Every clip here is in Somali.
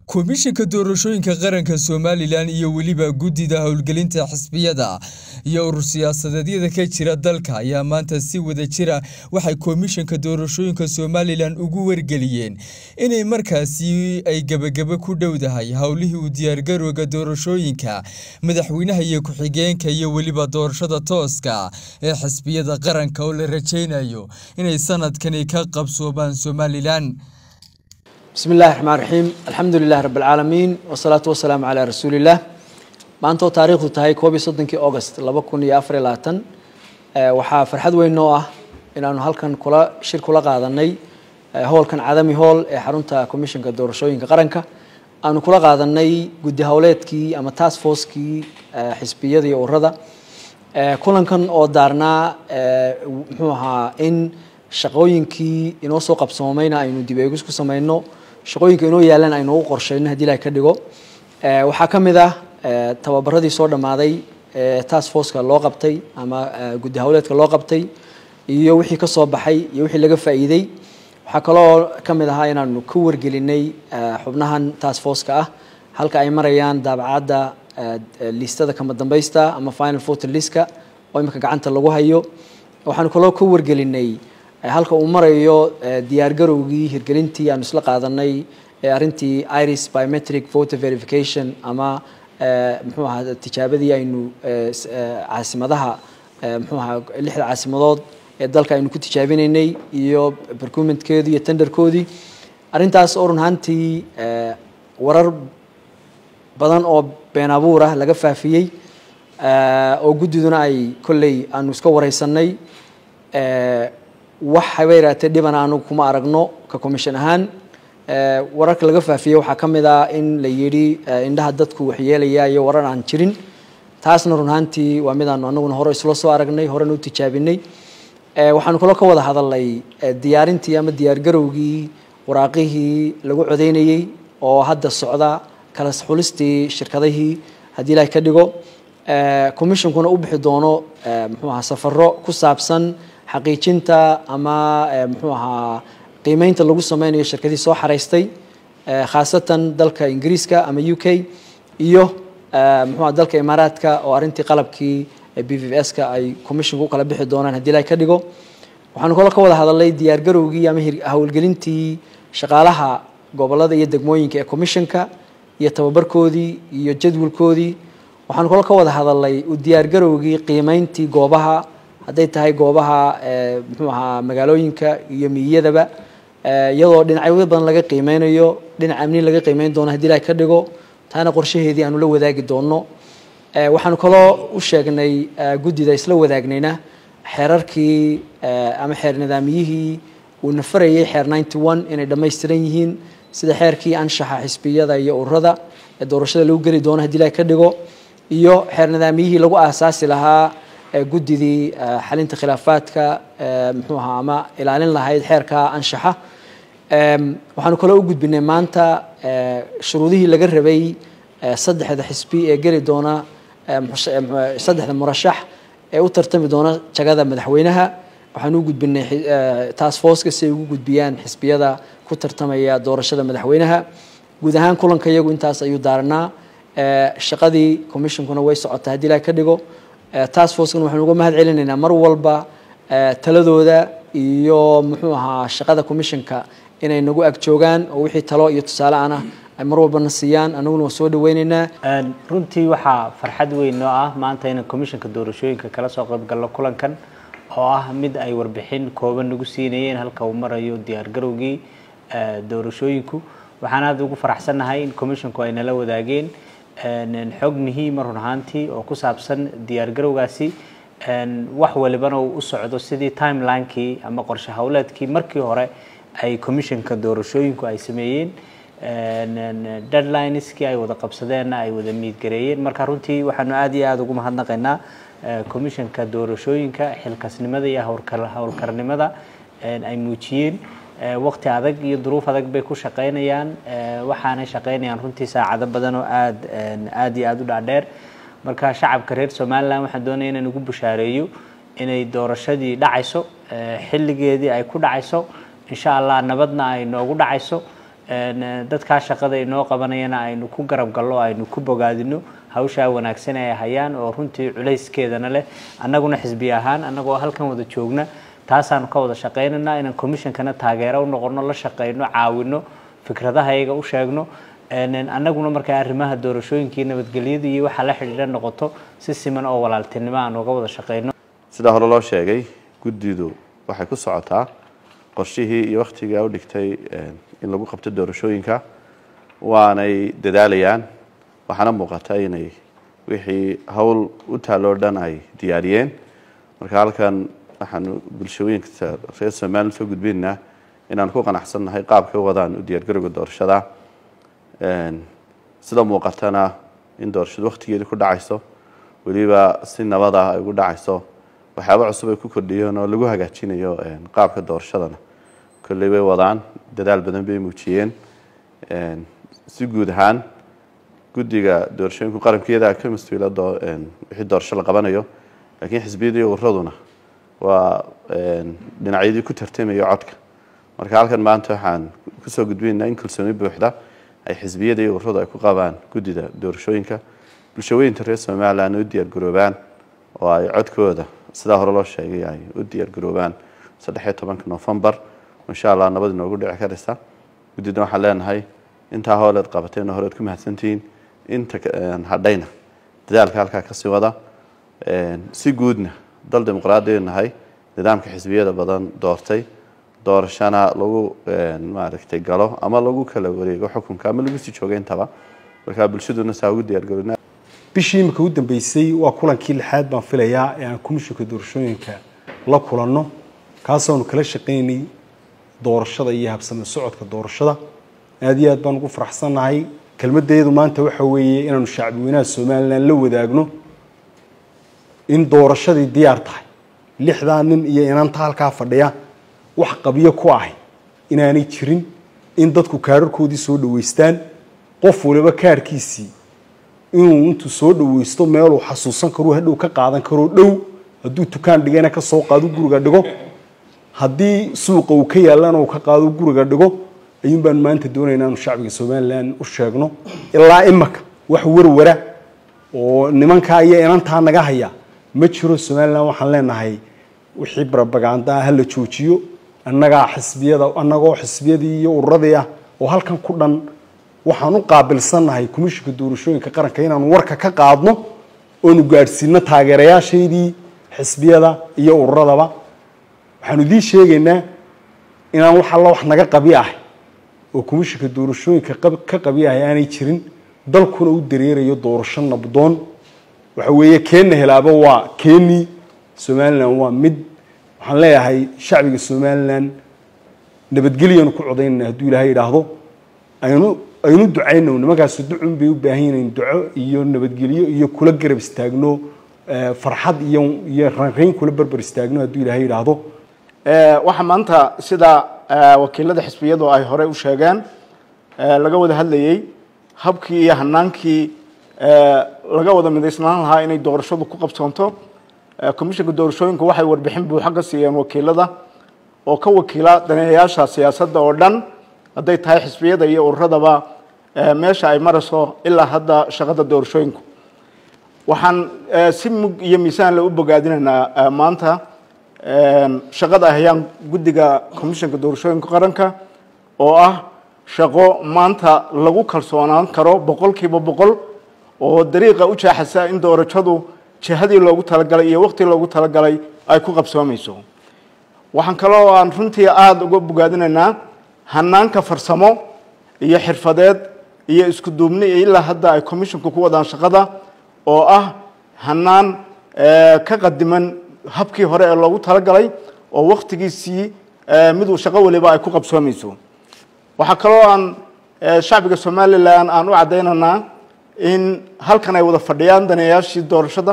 komishanka doorashooyinka qaranka somalilan iyo weliba guddida howlgelinta xisbiyada iyo urur siyaasadeedyada ka jira dalka ayaa maanta si wada jira waxay komishanka doorashooyinka somalilan ugu wargeliyeen inay markaasi ay gebagabo ku dhowdahay howlihii u diyaargarowga doorashooyinka madaxweynaha iyo ku-xigeenka iyo weliba doorashada tooska ee xisbiyada qaranka oo la rajaynayo inay sanadkani ka qabsoobaan somalilan bismi illahi raxmaan raxiim alxamdu lilahi rabi alcaalamiin wasalaatu wasalaamu calaa rasuuliillah maantoo taariikhdu tahay koob iyo soddonkii august laba kun iyo afar iyo labaatan waxaa farxad weyn noo ah inaanu halkan kula shir kula qaadanay howlkan cadami hool ee xarunta commissionka doorashooyinka qaranka aanu kula qaadanay guddi howleedkii ama task forcekii xisbiyada iyo ururada kulankan oo daarnaa muxuu ahaa in shaqooyinkii inoo soo qabsoomayna aynu dib eegis ku samayno shaqooyinka inoo yaalan aynu ugu qorshayno haddii ilahay ka dhigo waxaa ka mid ah tababaradii soo dhammaaday task forceka loo qabtay ama guddi howleedka loo qabtay iyo wixii ka soo baxay iyo wixii laga faa'iidey waxaa kaloo ka mid ahaa inaanu ka wargelinay xubnahan task forceka ah halka ay marayaan daabacadda liistada kama dambaysta ama final voter listka oo imika gacanta lagu hayo waxaanu kaloo ka wargelinay halka uu marayo diyaargarowgii hirgelintii aanu isla qaadanay arrintii iris biometric voter verification ama muxuu ahaa tijaabadii aynu caasimadaha muxuu ahaa lixda caasimadood ee dalka aynu ku tijaabinaynay iyo percumentkeedii iyo tenderkoodii arrintaas oo run ahaantii warar badan oo been abuur ah laga faafiyey oo guddiduna ay kolley aanu iska wareysanay wax haba yaraatee dhibana anagu kuma aragno ka commission ahaan wararka laga faafiyey waxaa ka mid ah in la yidhi indhaha dadku waxyeelaya iyo warar aan jirin taasna run ahaantii waa midaanu anaguna hore isla soo aragnay horena u tijaabinay waxaanu kaloo ka wada hadalnay diyaarintii ama diyaargarowgii waraaqihii lagu codeynayey oo hadda socda kala xulistii shirkadihii haddii ilahay ka dhigo commissionkuna u bixi doono muxuu ahaa safaro ku saabsan xaqiijinta ama muxuu ahaa qiimeynta lagu sameynayo shirkadihii soo xaraystay khaasatan dalka ingiriiska ama u k iyo muxuuaha dalka imaaraadka oo arrintii qalabkii b v s ka ay commissionka u kala bixi doonaan haddii ilahay ka dhigo waxaanu kaloo ka wada hadalnay diyaargarowgii ama howlgelintii shaqaalaha gobolada iyo degmooyinka ee commissionka iyo tababarkoodii iyo jadwalkoodii waxaanu kaloo ka wada hadalnay u diyaargarowgii qiimeyntii goobaha hadday tahay goobaha muxuu ahaa magaalooyinka iyo miyiyadaba iyadoo dhinacyo badan laga qiimeynayo dhinac amni laga qiimeyn doono haddii ilahay ka dhigo taana qorshaheedii aanu la wadaagi doono waxaanu kaloo u sheegnay guddida isla wadaagnayna xeerarkii ama xeer nidaamiyihii uu nafarayay xeer ninety one inay dhammaystiran yihiin sida xeerkii anshaxa xisbiyada iyo ururada ee doorashada lagu geli doono haddii ilahay ka dhigo iyo xeer nidaamiyihii lagu aasaasi lahaa guddidii xalinta khilaafaadka muxuu ahaa ama ilaalin lahayd xeerka anshaxa waxaanu kaloo u gudbinay maanta shuruudihii laga rabay saddexda xisbi ee geli doona saddexda murashax ee u tartami doona jagada madaxweynaha waxaanu u gudbinay task forceka si ay ugu gudbiyaan xisbiyada ku tartamaya doorashada madaxweynaha guud ahaan kulanka iyagu intaas ayuu daaranaa shaqadii commissionkuna way socotaa haddii ilahay ka dhigo task forcekana waxaanu uga mahad celinaynaa mar walba taladooda iyo muxuu ahaa shaqada commissionka inay nagu ag joogaan oo wixii talo iyo tusaale ana ay mar walbana siiyaan anaguna waa soo dhaweyneynaa runtii waxaa farxad weyn noo ah maanta inaan commissionka doorashooyinka kala soo qayb galno kulankan oo ah mid ay warbixin kooban nagu siinayeen halka uu marayo diyaargarowgii doorashooyinku waxaan aada ugu faraxsannahay in commissionku ay nala wadaageen xog muhiima run ahaantii oo ku saabsan diyaargarowgaasi wax walibana uu u socdo sidii timelinekii ama qorshe howleedkii markii hore ay commissionka doorashooyinku ay sameeyeen deadlineskii ay wada qabsadeenna ay wada miidgareeyeen marka runtii waxaanu aada iyo aada ugu mahadnaqaynaa commissionka doorashooyinka xilkasnimada iyo howlkarnimada ay muujiyeen waqti adag iyo duruuf adag bay ku shaqaynayaan waxaanay shaqaynayaan runtii saacado badan oo aad aad iyo aada u dhaadheer marka shacabka reer somalilan waxaan doonaya inaan ugu bushaareeyo inay doorashadii dhacayso xilligeedii ay ku dhacayso insha allah nabadna ay noogu dhacayso dadkaa shaqada inoo qabanayana aynu ku garab gallo aynu ku bogaadino hawshaa wanaagsan ay hayaan oo runtii culayskeedana leh annaguna xisbi ahaan annagoo halkan wada joogna taasaanu ka wada shaqaynaynaa inaan commissionkana taageero u noqono la shaqayno caawino fikradaha iyaga u sheegno annaguna markaa arrimaha doorashooyinkii nabadgelyada iyo waxaa la xidhiidha noqoto si siman oo walaaltinimo aan uga wada shaqayno sidaa hore loo sheegay guddidu waxay ku socotaa qorshihii iyo wakhtigaa u dhigtay in lagu qabto doorashooyinka waanay dadaalayaan waxaana muuqata inay wixii howl u taalloo dhan ay diyaariyeen marka halkan waxaanu bulshooyinka reer somalilan soo gudbinaynaa inaan ku qanacsannahay qaabka u wadaan u diyaargarowga doorashada sida muuqatana in doorashadu wakhtigeedii ku dhacayso weliba si nabada ay ugu dhacayso waxyaaba cusub ay ku kordhiyeen oo lagu hagaajinayo qaabka doorashadana kolley way wadaan dadaal badan bay muujiyeen si guud ahaan guddiga doorashooyinku qarankeeda ka mas-uula wixii doorasho la qabanayo laakiin xisbiyadii uraduna waa dhinacyadii ku tartamaya codka marka halkan maanta waxaan kusoo gudbinaynaa in kalsooni buuxda ay xisbiyada iyo ururadu ay ku qabaan guddida doorashooyinka bulshooyinka reer somalilan u diyaargaroobaan oo ay codkooda sidaa hore loo sheegay ay u diyaargaroobaan saddexiyo tobanka novembar insha allah nabad inoogu dhici karaysa guddida waxaan leenahay intaa hooleed qabateen oo horeed ku mahadsantihiin inta hadhayna dadaalka halkaa kasii wada si guudna dal dimuqraadiya nahay nidaamka xisbiyada badan doortay doorashana lagu maaragtay galo ama lagu kala wareego xukunka ama lagu sii jooga intaba markaa bulshaduna saa ugu diyaargarowna bishii imika u dambeysay waa kulankii lixaad baan filayaa ee aan komishinka doorashooyinka la kulanno kaasoonu kala shaqaynay doorashada iyo habsame socodka doorashada aada iyo aad baan ugu faraxsannahay kelmadeedu maanta waxa weeye inaanu shacbi weynaha somalilan la wadaagno in doorashadii diyaar tahay lixdaa nin iyo inanta halkaa fadhiya wax qabyo ku ahay inaanay jirin in dadku kaararkoodii soo dhaweystaan qof waliba kaarkiisii inuu intuu soo dhaweysto meeluu xasuusan karo hadhow ka qaadan karoo dhow hadduu dukaan dhigana ka soo qaado guriga dhigo haddii suuqa uu ka yaallana uu ka qaado guriga dhigo ayuun baan maanta doonaynaa inu shacbiga somalilan u sheegno ilaa imaka wax warwara oo nimankaa iyo inantaa naga haya ma jiro somalilan waxaan leenahay wixii barabagaandaa hala joojiyo annagaa xisbiyada annagoo xisbiyadii iyo ururadii ah oo halkan ku dhan waxaan u qaabilsannahay komishinka doorashooyinka qaranka inaanu warka ka qaadno oonu gaadhsiino taageerayaashaydii xisbiyada iyo ururadaba waxaanu idiin sheegaynaa inaan wax alla wax naga qabi ahay oo komishinka doorashooyinka ka qabi ahay aanay jirin dalkuna u dareerayo doorasho nabdoon waxa weeye keenna helaaba waa keennii somalilan waa mid waxaan leeyahay shacbiga somalilan nabadgelyaanu ku codaynana hadduu ilaahay idhaahdo aynu aynu ducayno nimankaasi ducun bay u baahan yihiin duco iyo nabadgelyo iyo kula garab istaagno farxad iyo iyo ranrayn kula berber istaagno hadduu ilaahay idhaahdo waxaa maanta sida wakiilada xisbiyadu ay horey u sheegeen laga wada hadlayey habkii iyo hanaankii laga wada midaysnaan lahaa inay doorashadu ku qabsoonto komishinka doorashooyinku waxay warbixin buuxa ka siiyeen wakiilada oo ka wakiila daneeyayaasha siyaasadda oo dhan hadday tahay xisbiyada iyo ururadaba meesha ay marayso ilaa hadda shaqada doorashooyinku waxaan si mug iyo miisaanle u bogaadinaynaa maanta shaqada ay hayaan guddiga komishinka doorashooyinka qaranka oo ah shaqo maanta lagu kalsoonaan karo boqol kiiba boqol oo dariiqa u jaaxasa in doorashadu jihadii loogu talagalay iyo waqti loogu talagalay ay ku qabsoomayso waxaan kaloo aan runtii aada uga bogaadinaynaa hanaanka farsamo iyo xirfadeed iyo isku duubni ilaa hadda ay commisshinku ku wadaan shaqada oo ah hanaan ka qadiman habkii hore ee loogu talagalay oo waktigiisii miduu shaqo waliba ay ku qabsoomayso waxaa kaloo aan shacbiga somalilan aan u caddaynaynaa in halkan ay wada fadhiyaan daneeyaashii doorashada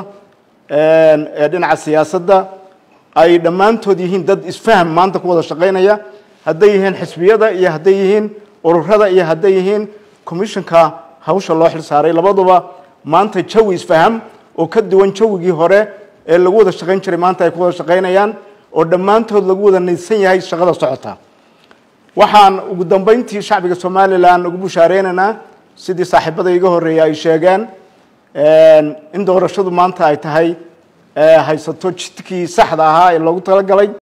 ee dhinaca siyaasadda ay dhammaantood yihiin dad isfaham maanta ku wada shaqaynaya hadday yihiin xisbiyada iyo hadday yihiin ururada iyo hadday yihiin commissionka hawsha loo xil saaray labaduba maanta jawi isfaham oo ka duwan jawigii hore ee lagu wada shaqayn jiray maanta ay ku wada shaqaynayaan oo dhammaantood lagu wada nidsan yahay shaqada socota waxaan ugu dambeyntii shacbiga somalilan ugu bushaareynanaa sidii saaxiibada iga horreeyay ay sheegeen in doorashadu maanta ay tahay haysato jidkii saxda ahaa ee loogu talagalay